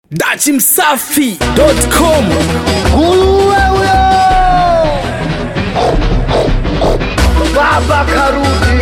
dachimsafi.com Nguruwe huyo baba karudi.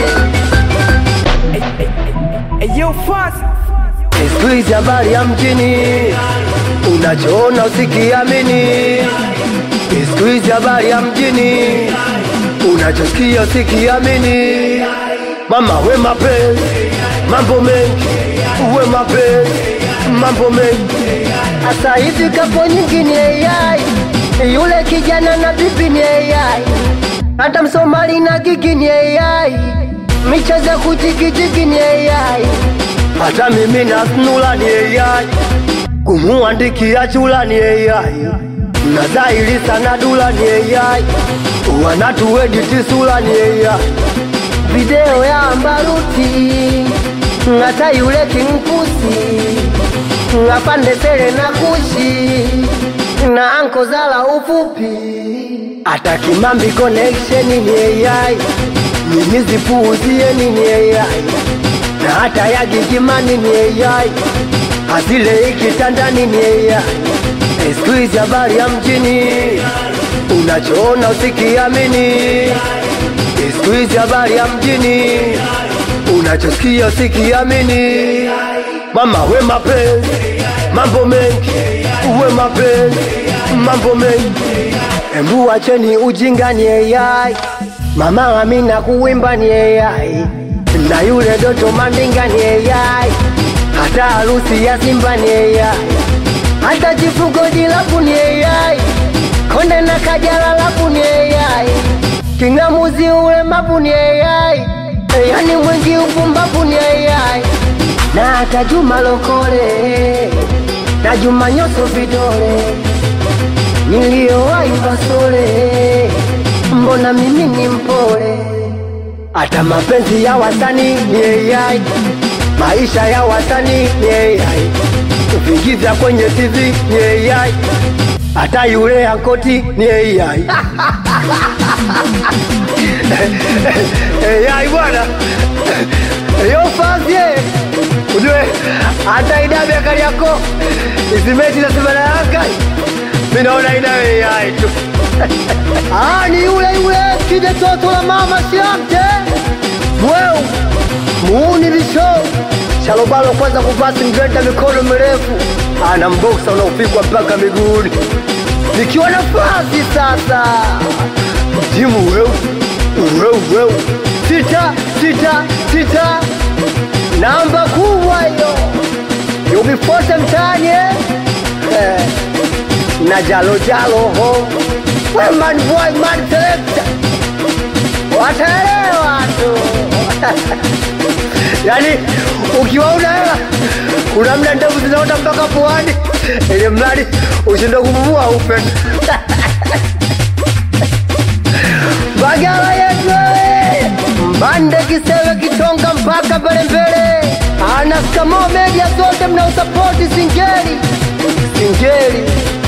Siku hizi habari ya mjini, unachoona usikiamini. Siku hizi habari ya mjini, unachosikia usikiamini. Mama we mapenzi, mambo mengi, uwe mapenzi, mambo mengi. Asa hivi kapo nyingi ni AI, yule kijana na bibi ni AI, hata Msomali na gigi ni AI, michezo ya kujigijigi ni AI, hata mimi na snula ni AI, kumuandikia chula ni AI, na dhahiri sana dula ni AI, wanatuediti sula ni AI, video ya Ambaruti ngata yule kinkusi ngapande sele na kushi na anko zala ufupi hata kimambi connection ni AI mimi zipuuzie ni AI na hata ya gigimani ni AI azile ikitandani ni AI siku hizi habari ya mjini unachoona usikiamini siku hizi habari ya mjini unachosikia usikiamini mama we mapenzi mambo mengi uwe mapenzi mambo mengi embu wacheni ujinga ni AI mama amina kuwimba ni AI na yule doto mandinga ni AI hata harusi ya simba ni AI hata chifugo dilapu ni AI konde na kajala lapu ni AI kingamuzi ule mapu ni AI yani mwingi upumbavu ni AI na hata Juma Lokole na Juma Nyoso vidole niliyowahi Basole, mbona mimi ni mpole? Hata mapenzi ya wasanii ni AI, maisha ya wasanii ni AI, vigiza kwenye TV ni AI, hata yule ankoti ni AI. AI bwana yo fazie ujue hata idabe ya Kariakoo isimeti na Simba na Yanga mi naona ina AI tu ah, ni yule yule kide toto la mama siamte mweu muuni visho shalobalo kwanza kuvaa singrenda mikono mirefu ana mboksa unaopigwa mpaka miguuni nikiwa nafasi sasa jimu weu weu weu sita sita sita namba kubwa hiyo yubifote mtaani eh? Eh, na jalo jalo ho we man boy man selector wataelewa tu yani ukiwa una hela kuna mda ndevu zinaota mpaka puani ili mradi ushinde kupumua upe bagala yetu eh. mbande kisewe kitonga mpaka mbele mbele anaskamo media zote mnausapoti singeli singeli